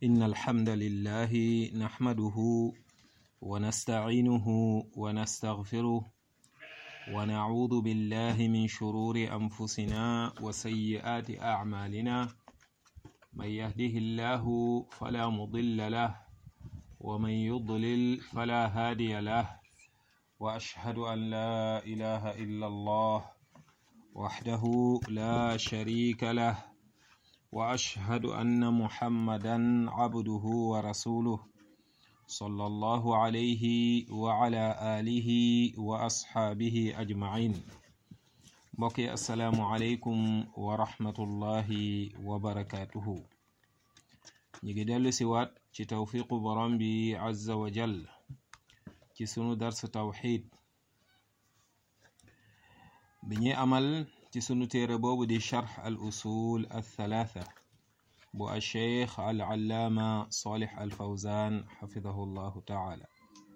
إن الحمد لله نحمده ونستعينه ونستغفره ونعوذ بالله من شرور أنفسنا وسيئات أعمالنا من يهده الله فلا مضل له ومن يضلل فلا هادي له وأشهد أن لا إله إلا الله وحده لا شريك له واشهد ان محمدا عبده ورسوله صلى الله عليه وعلى اله واصحابه اجمعين mbokki asalaamualeykum wa rahmatullahi wa barakatuhu ñu ngi dellu si waat ci tawfiqu borom bi azza wa jal ci sunu dars tawxid bi ñuy amal ci sunu téere boobu di charx al usul al thalatha bu al cheikh al allaama salih al fawzan xafidahu llahu taala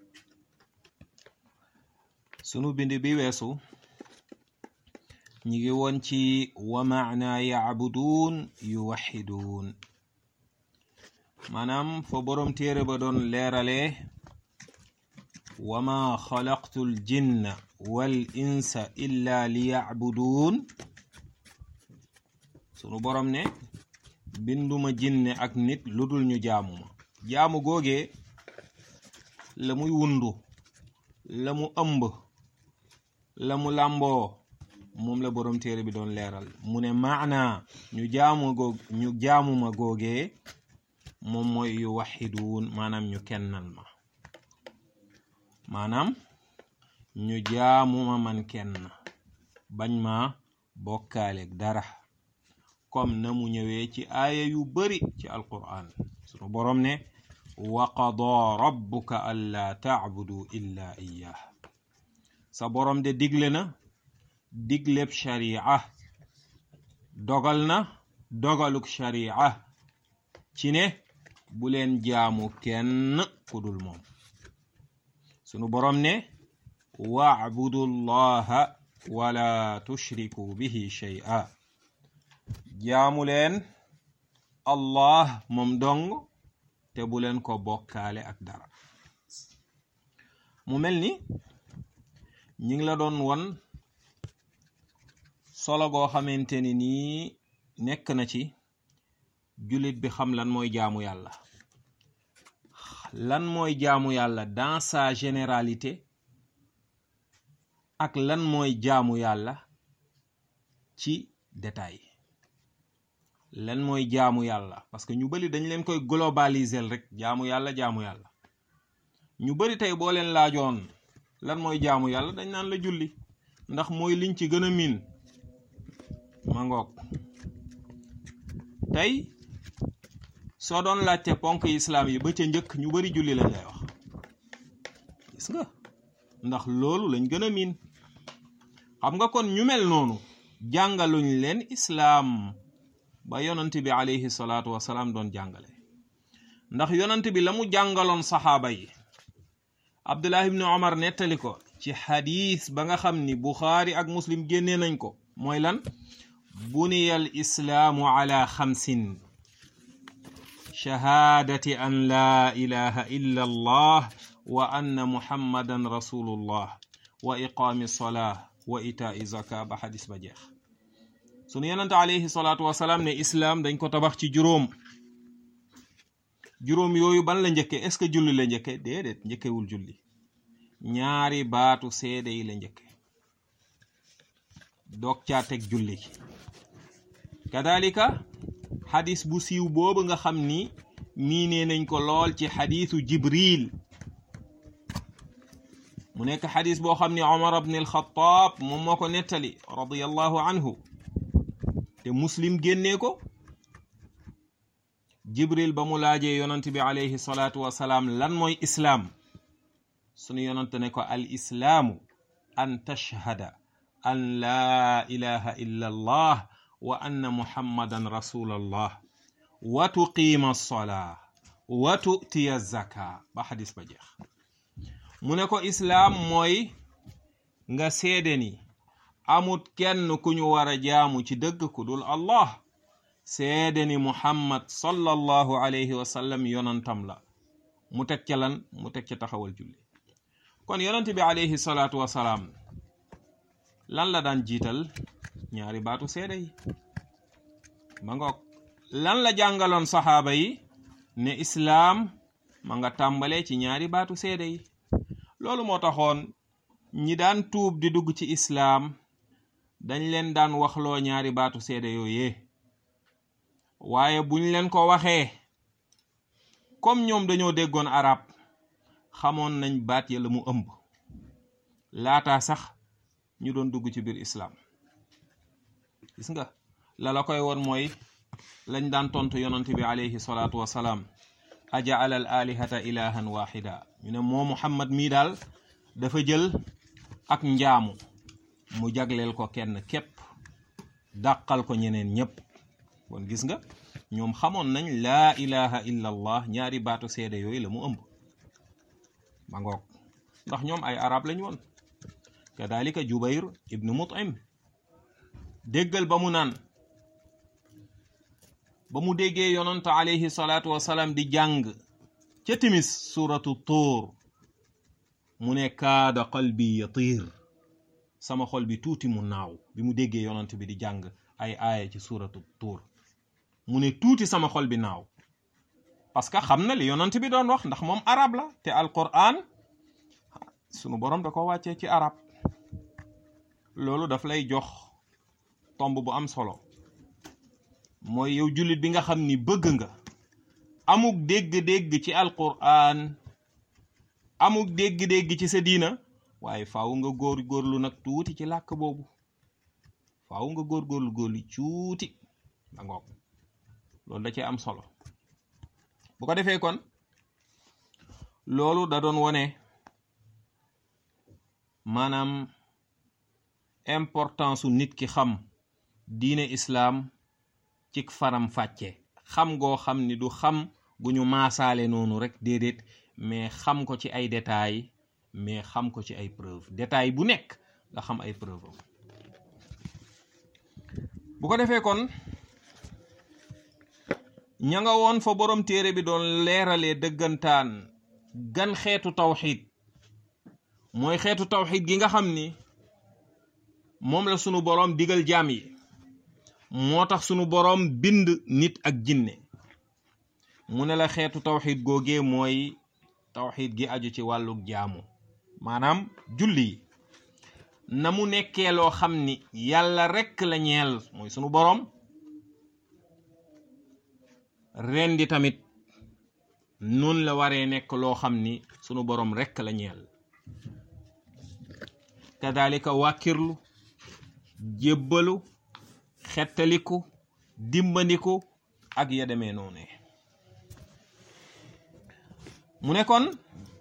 sunu bind bi weesu ñi ngi woon ci wa maana yacbuduun yuwaxiduun maanaam fa boroom téere ba doon leerale wama xalaqtu l jinna wal insa illa li yacbuduun sunu borom ne binduma jinne ak nit lu dul ñu jaamu ma jaamu googee la muy wundu la mu ëmb la mu làmboo moom la borom téere bi doon leeral mu ne maana ñu jaamu goog ñu jaamuma googee moom mooy yu waxiduun maanaam ñu kennal ma maanaam ñu jaamuma man kenn bañ ma bokkaaleeg dara comme na mu ñëwee ci aaya yu bari ci alquran sunu boroom ne wa qadaa rabbuka allaa tacbudu illa iyyah sa boroom de digle na digleb sharia dogal na dogaluk sharia ci ne bu leen jaamu kenn ku dul moom sunu boroom ne wa'budu llaha wala tushriku bihi shay'a jaamu leen allah moom dong te bu leen ko bokkaale ak dara mu mel ni ñi ngi la doon won solo goo xamante ni nii nekk na ci jullit bi xam lan mooy jaamu yàlla lan mooy jaamu yàlla dans sa généralité ak lan mooy jaamu yàlla ci détail lan mooy jaamu yàlla parce que ñu bari dañ leen koy globaliser rek jaamu yàlla jaamu yàlla ñu bari tey boo leen laajoon lan mooy jaamu yàlla dañ naan la julli ndax mooy liñ ci gën a miin ma ngoog tey soo doon laajte ponk islaam yi ba ca njëkk ñu bari julli lañ lay wax gis nga ndax loolu lañ gën a miin xam nga kon ñu mel noonu jàngaluñ leen islaam ba yonant bi alayhi salaatu wasalaam doon jàngale ndax yonant bi la mu jàngaloon saxaaba yi abdullah ibni omar nettali ko ci xadiis ba nga xam ni buxaari ak muslim génnee nañ ko mooy lan buniya al islaamu ala xamsin shahaadati an laa ilaha illa allah wa anna muhammadan rasulullah wa iqaami solaa wa itaai zaka ba xadis ba jeex sunu yonente alayhi salaatu wasalaam ne islaam dañ ko tabax ci juróom juróom yooyu ban la njëkke est ce que julli la njëkke déedéet njëkkewul julli ñaari baatu seede yi la njëkke doog caa teg julli kadalika xadis bu siiw boobu nga xam ni miinee nañ ko lool ci xadisu jibril mu nekk xadis boo xam ni omar ibn alxataab moom moo ko nettali radiallahu anhu te muslim génnee ko jibril ba mu laajee yonant bi alayhi salaatu wasalaam lan mooy islaam sunu yonant ne ko al islaamu an tashhada an laa ilaha illa allah wa anna muhammadan rasulallah wa tuqiima alsolaa wa tu'tiya zaka ba xadis ba jeex mu ne ko islaam mooy nga seede ni amut kenn ku ñu war a jaamu ci dëgg ku dul allah seede ni muhammad sallallahu alayhi wa sallam yonantam la mu teg ca lan mu teg ca taxawal julli kon yonent bi alayhi salaatu wasalaam lan la daan jiital ñaari baatu seede yi ma ngoog lan la jàngaloon saxaaba yi ne islaam ma nga tàmbalee ci ñaari baatu seede yi loolu moo taxoon ñi daan tuub di dugg ci islaam dañ leen daan waxloo ñaari baatu seede yooyee waaye buñ leen ko waxee comme ñoom dañoo déggoon arab xamoon nañ baat ya la mu ëmb laataa sax ñu doon dugg ci biir islaam gis nga la la koy woon mooy lañ daan tontu yonante bi alayhi salaatu wasalaam ajaala al alihata ilahan waxida ñu ne moo muhammad mii daal dafa jël ak njaamu mu jagleel ko kenn képp dàqal ko ñeneen ñépp kon gis nga ñoom xamoon nañ laa ilaha illa allah ñaari baatu seede yooyu la mu ëmb ma ngoog ndax ñoom ay arab lañ woon kadalika jubayr ibnu mutim déggal ba mu naan ba mu déggee yonant alayhi salaatu wasalaam di jàng ca timis suratu tuur mu ne kaada qalbi yatiir sama xol bi tuuti mu naaw bi mu déggee yonant bi di jàng ay aaya ci suratu tuur mu ne tuuti sama xol bi naaw parce que xam na li yonant bi doon wax ndax moom arab la te alquran sunu borom da ko wàccee ci arab loolu daf lay jox tomb bu am solo mooy yow jullit bi nga xam ni bëgg nga amuk dégg-dégg ci alquran amuk dégg-dégg ci sa diina waaye faaw nga góor góorlu nag tuuti ci làkk boobu faaw nga góor góorlu góorlu tuuti da ngoog loolu da cee am solo bu ko defee kon loolu da doon wone maanaam importance su nit ki xam diine islaam ci faram fàcce xam goo xam ni du xam gu ñu maasaale noonu rek déedéet mais xam ko ci ay détails mais xam ko ci ay preuve détail bu nekk nga xam ay preuve am bu ko defee kon ña nga woon fa borom téere bi doon leeralee dëggantaan gan xeetu tawxid mooy xeetu tawxid gi nga xam ni moom la sunu boroom digal jaam yi moo tax sunu boroom bind nit ak jinne mu ne la xeetu tawxid googee mooy tawxid gi aju ci wàlluk jaamu maanaam julli yi na mu nekkee loo xam ni yàlla rekk la ñeel mooy sunu boroom rendi tamit noonu la waree nekk loo xam ni sunu boroom rekk la ñeel kadalika wàkkirlu jébbalu xettaliku dimbandiku ak ya demee noonu mu ne kon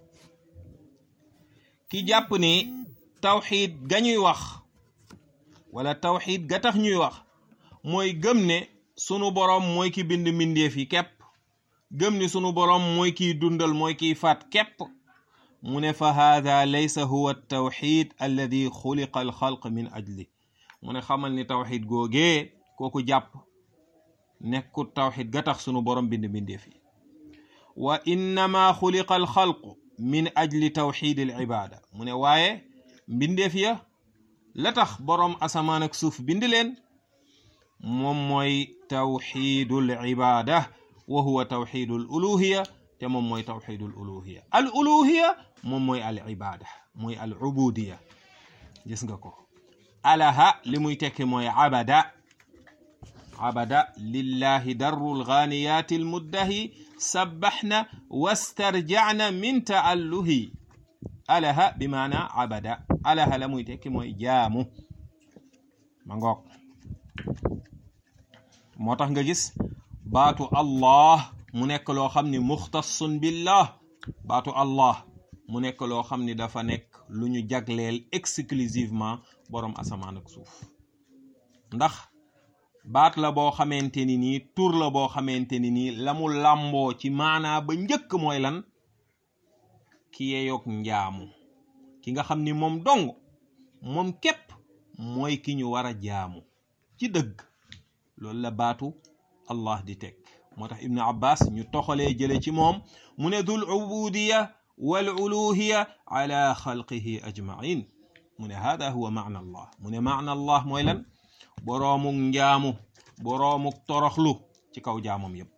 ki jàpp ni tawxiid ga ñuy wax wala tawxiid ga tax ñuy wax mooy gëm ne sunu boroom mooy ki bind mbindeef yi képp gëm ni sunu boroom mooy kiy dundal mooy kiy faat képp mu ne fa haada laysa huwa tawxid alladi xuliqa alxalq min ajli mu ne xamal ni tawxid googee kooku jàpp nekkut tawxid ga tax sunu borom bind bindeef yi wa innama xuliqa alxalq min ajli tawxid al ibada mu ne waaye mbindeef ya la tax boroom asamaan ak suuf bind leen moom mooy tawxidul ibada wa huwa tawxidul uluhiya te moom mooy tawxidul uluhiya al uluhiya moom mooy al ibada mooy al ubudiya gis nga ko alaha li muy tekki mooy abada abada lillahi darru lganiyati almuddahi sabbaxna wastarjacna min taalluhi alaha bi maana abada alaha la muy tekki mooy jaamu ma ngoog moo tax nga gis baatu allah mu nekk loo xam ni muxtassun billah baatu allah mu nekk loo xam ni dafa nekk lu ñu jagleel exclusivement boroom asamaan ak suuf ndax baat la boo xamante ni nii tur la boo xamante ni nii la mu làmboo ci maanaa ba njëkk mooy lan ki yeyoog njaamu ki nga xam ni moom dong moom képp mooy ki ñu war a jaamu ci dëgg loolu la baatu allah di teg moo tax ibnu abbas ñu toxalee jële ci moom mu ne dul ubudiya wal uluhiya ala xalqihi ajmain mu ne hada huwa maana allah mu ne maana allah mooy lan boroomuk njaamu boroomuk toroxlu ci kaw jaamam yépp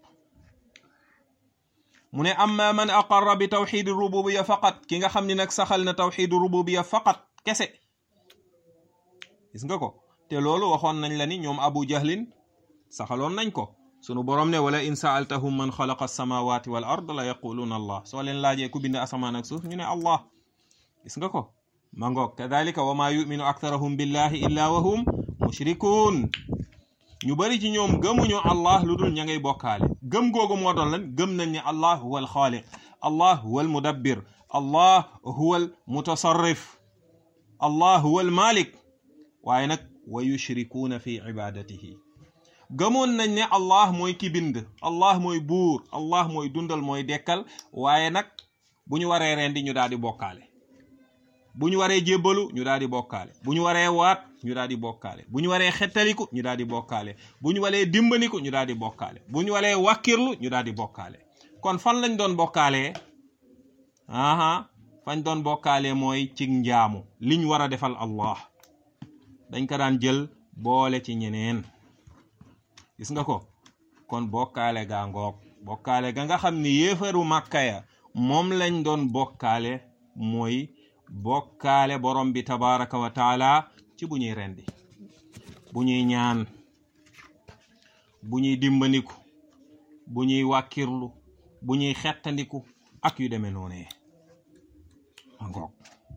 mu ne amma man aqarra bi tawxidi rububiya faqat ki nga xam ne nag saxal na tawxidu rububiya faqat kese gis nga ko te loolu waxoon nañ la ni ñoom abu jahlin saxaloon nañ ko sunu borom ne wala in saaltahum man xalaqa alsamawati wal ard la yaquluuna allah soo leen laajee ku bind asamaan ak suuf ñu ne allah gis nga ko ma ngoog kadalika wa maa yuminu aktharuhum billahi illa wa hum mushrikuun ñu bari ci ñoom gëmuñu allah lu dul ña ngay bokkaale gëm googu moo doon lan gëm nañ ne allah huwa al xaaliq allah huwa al mudabbir allah huwa al mutasarrif allah huwa al malik waaye nag wa yushrikuuna fi ibadatihi gëmoon nañ ne allah mooy ki bind allah mooy buur allah mooy dundal mooy dekkal waaye nag bu ñu waree rendi ñu daal di bokkaale bu ñu waree jébbalu ñu daal di bokkaale bu ñu waree waat ñu daal di bokkaale bu ñu waree xettaliku ñu daal di bokkaale bu ñu waree dimbaniku ñu daal di bokkaale bu ñu waree wàkkirlu ñu daal di bokkaale kon fan lañ doon bokkaalee aha fañ doon bokkaale mooy ci njaamu liñ war a defal allah dañ ko daan jël boole ci ñeneen gis nga ko kon bokkaale gaa ngoog bokkaale ga nga xam ni yéefaru màkka ya moom lañ doon bokkaale mooy bokkaale borom bi tabaraka wa taala ci bu ñuy rendi bu ñuy ñaan bu ñuy dimbandiku bu ñuy wàkkirlu bu ñuy xettandiku ak yu demee noonee ngoog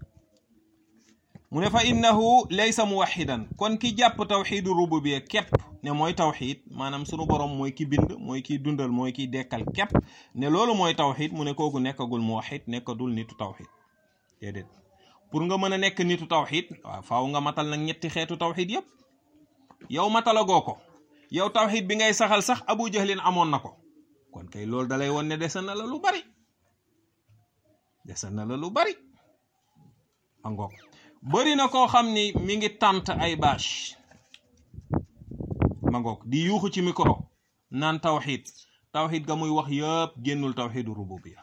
mu ne fa innahu laysa muwaxidan kon ki jàpp tawxidu rububiya képp ne mooy tawxid maanaam sunu borom mooy ki bind mooy kiy dundal mooy kiy dekkal képp ne loolu mooy tawxid mu ne kooku nekkagul muwaxid nekkadul nitu tawxid déedéet pour nga mën a nekk nitu tawxid waaw faaw nga matal nag ñetti xeetu tawxid yépp yow matalagoo ko yow tawxid bi ngay saxal sax abu jahlin amoon na ko kon kay loolu dalay won ne desa na la lu bari desa na la lu bari angoog bëri na koo xam ni mi ngi tànt ay bâche ma ngoog di yuuxu ci micro naan tawxid tawxid ga muy wax yëpp génnul tawxidu rububiya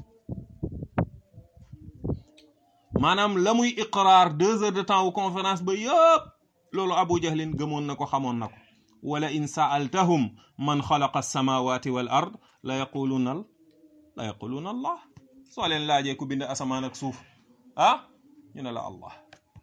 maanaam la muy iqraar deux heures de temps wu conférence ba yëpp loolu abu jahlin gëmoon na ko xamoon na ko wala in saaltahum man xalaqa alsamawati wal ard la yaquluuna la yaquluuna allah soo leen laajee ku bind asamaan ak suuf ah ñu ne la allah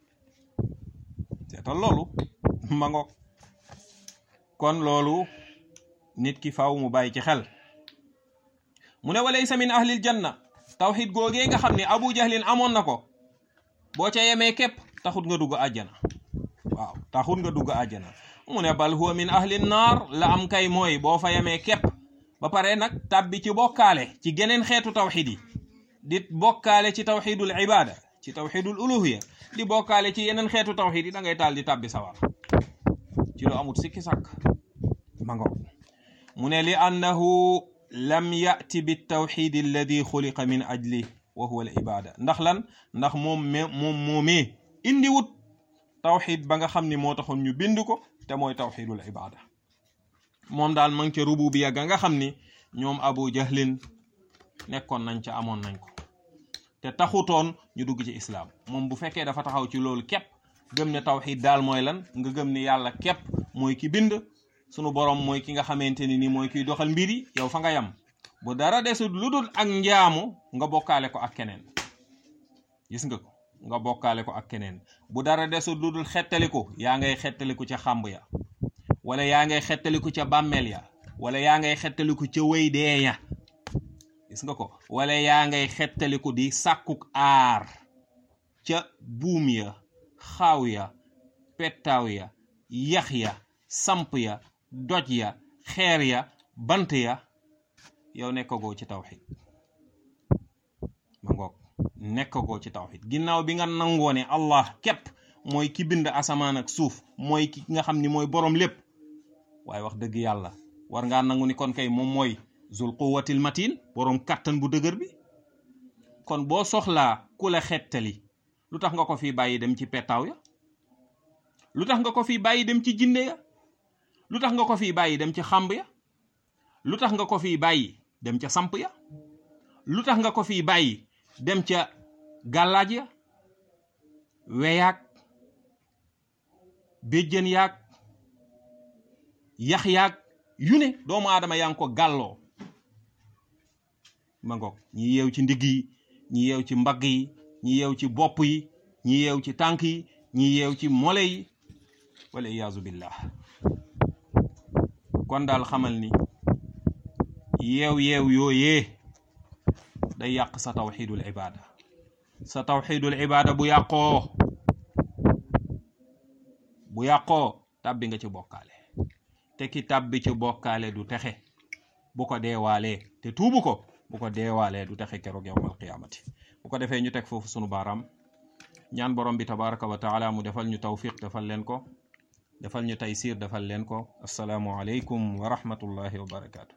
seetal loolu ma ngoog kon loolu nit ki faaw mu bàyyi ci xel mu ne walaysa min ahlil janna tawxid googee nga xam ne abu jahlin amoon na ko boo ca yemee képp taxut nga dugg àjjana waaw taxut nga dugg àjjana mu ne bal huwa min ahlin naar la am kay mooy boo fa yemee képp ba pare nag tàbbi ci bokkaale ci geneen xeetu tawxid yi di bokkaale ci tawxidul ibada ci tawxidul uluhiya di bokkaale ci yeneen xeetu tawxid yi da ngay taal di tàbbi sawar ci lu amut sikki sàkk ma ngo mu ne li annahu lam yati bi tawxid alladi xuliqa min ajli wa huwa al ibada ndax lan ndax moom moom moomee indi wut tawxid ba nga xam ni moo taxoon ñu bind ko te mooy tawxidul ibada moom daal ma ngi ca rububiya ga nga xam ni ñoom abu jahlin nekkoon nañ ca amoon nañ ko te taxutoon ñu dugg ci islaam moom bu fekkee dafa taxaw ci loolu képp gëm ne tawxid daal mooy lan nga gëm ne yàlla képp mooy ki bind sunu borom mooy ki nga xamante ni ni mooy kiy doxal mbir yi yow fa nga yam bu dara desut lu dul ak njaamu nga bokkaale ko ak keneen gis nga ko nga bokkaale ko ak keneen bu dara desut lu dul xettaliku yaa ngay xettaliku ca xàmb ya wala yaa ngay xettaliku ca bàmmeel ya wala yaa ngay xettaliku ca wéy dee ya gis nga ko wala yaa ngay xettaliku di sàkkuk aar ca buum ya xaaw ya pettaaw ya yax ya samp ya doj ya xeer ya bant ya yow nekkagoo ci tawxid ma ngoog nekkagoo ci tawxid ginnaaw bi nga nangoo ne allah képp mooy ki bind asamaan ak suuf mooy ki nga xam ni mooy boroom lépp waaye wax dëgg yàlla war ngaa nangu ni kon kay moom mooy zul quwwatil matin boroom kàttan bu dëgër bi kon boo soxlaa ku la xettali lu tax nga ko fi bàyyi dem ci pettaaw ya lu tax nga ko fi bàyyi dem ci jinne ya lu tax nga ko fi bàyyi dem ci xàmb ya lu tax nga ko fii bàyyi dem ca samp ya lu tax nga ko fii bàyyi dem ca gàllaaj ya weyaag béjjën yaag yax yaag yu ne doomu aadama yaa ngi ko gàlloo ma ngoog ñi yeew ci ndigg yi ñi yeew ci mbagg yi ñi yeew ci bopp yi ñi yeew ci tànk yi ñi yeew ci mole yi wala iyaazu billah kon daal xamal ni yeew yeew yooyee day yàq sa tawxidul ibada sa tawxidul ibada bu yàqoo bu yàqoo tàbbi nga ci bokkaale te ki tàbbi ci bokkaale du texe bu ko deewaalee te tuubu ko bu ko deewaalee du texe keroog yawmal qiyaamati bu ko defee ñu teg foofu sunu baaraam ñaan borom bi tabaraka wa taala mu defal ñu tawfiq defal leen ko defal ñu taysir defal leen ko asalaamu aleykum wa rahmatullahi wa barakaatu